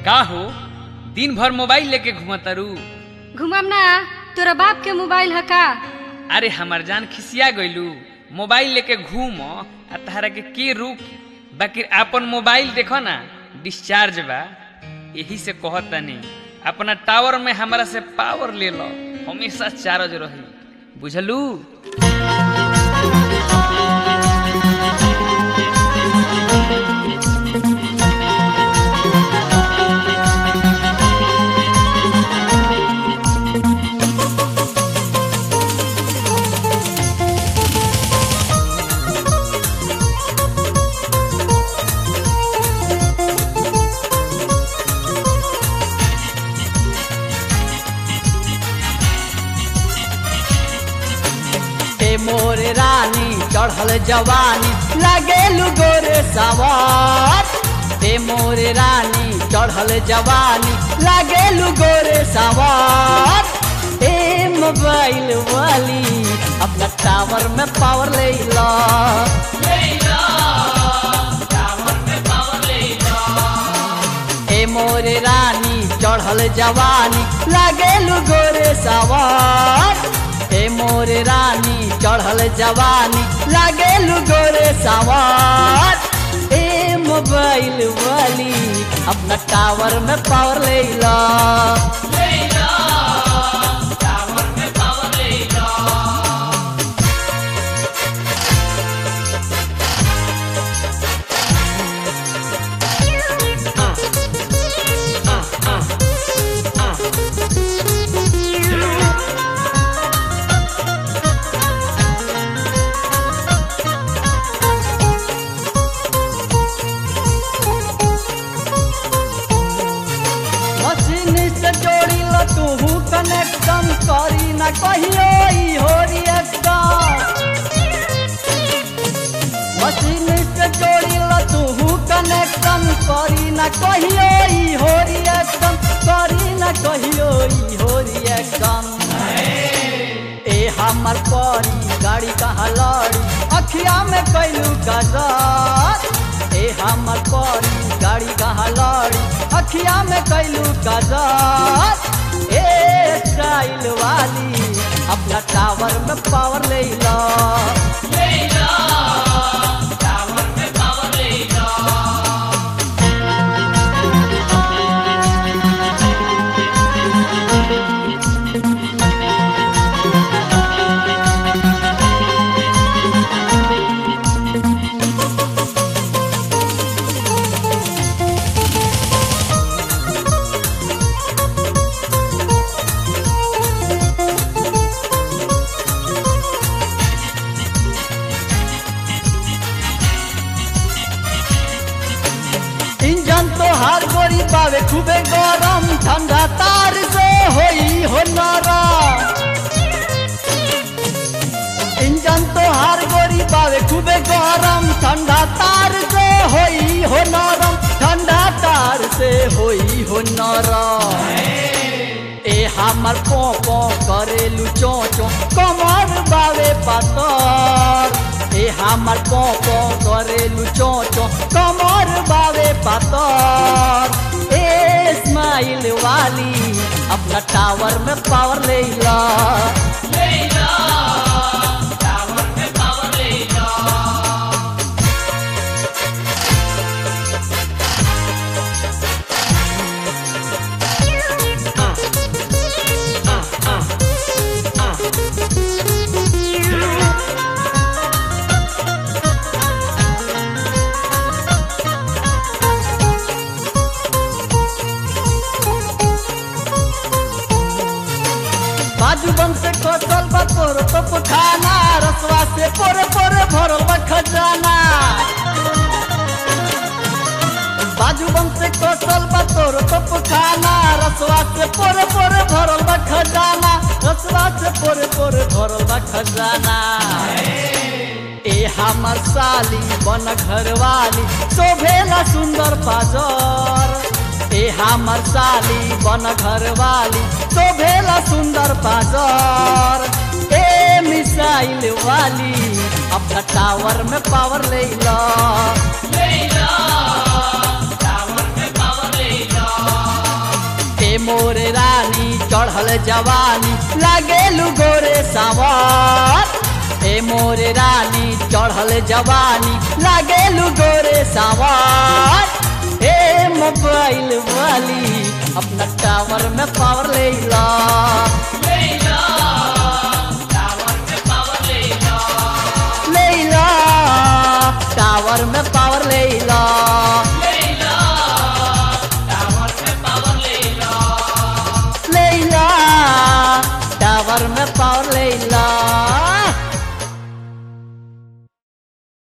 का हो दिन भर मोबाइल लेके घुमतारू घुमाम ना तोरा बाप के मोबाइल है का अरे हमार जान खिसिया गइलू मोबाइल लेके घूम आ तहरा के के रुक बाकी आपन मोबाइल देखो ना डिस्चार्ज बा यही से कहत तनी अपना टावर में हमरा से पावर ले लो हमेशा चार्ज रही बुझलू हे मोरे रानी चढ़ल जवानी लगेलु गोरे सवार हे मोरे रानी चढ़ल जवानी लगेलु गोरे सवार हे मोबाइल वाली अपना टावर में पावर ले ला हे मोरे रानी चढ़ल जवानी लगेलु गोरे सवार हे मोरे रानी चढ़ल जवानी लगेलु गोरे सवार ए मोबाइल वाली अपना टावर में पावर ले ला मशीन से जोड़ी लो तू कनेक्शन करी ना कहियो ई हो रिएक्शन मशीन से जोड़ी लो तू कनेक्शन करी ना कहियो ई हो रिएक्शन करी ना कहियो ई हो रिएक्शन ए हमर परी गाड़ी कहाँ लड़ी अखिया में कैलू गजर ए हमर परी गाड़ी कहाँ लड़ी अखिया में कैलू गजर ए स्टाइल वाली अपना टावर में पावर ले ला इंजन तो हर गोरी पावे खूबे गरम ठंडा तार से होई हो नरम इंजन तो हर गोरी पावे खूबे गरम ठंडा तार से होई हो नरम ठंडा तार से होई हो नरम ए हमर पो पो करेलु चो चो कमर बावे पातर ए हमर पो पो करेलु चो चो कमर बावे पातर ए स्माइल वाली अपना टावर में पावर ले ला बाजू बम से खोसल बा तोर तो पुठाना रसवा से पोरे पोरे भरल बा खजाना बाजू बम से खोसल बा तोर तो पुठाना रसवा से पोरे पोरे भरल बा खजाना रसवा से पोरे पोरे भरल बा खजाना ए हमर साली बन घरवाली शोभेला सुंदर पाजर ए हमर साली बन घरवाली शोभेला सुंदर पाजर ए मिसाइल वाली अपना टावर में पावर ले ला ले ला टावर में पावर ले ला चढ़ल जवानी लागेलू गोरे सावर ए मोरे रानी चढ़ल जवानी लागेलू गोरे सावर ए मोबाइल वाली अपना टावर में पावर ले ला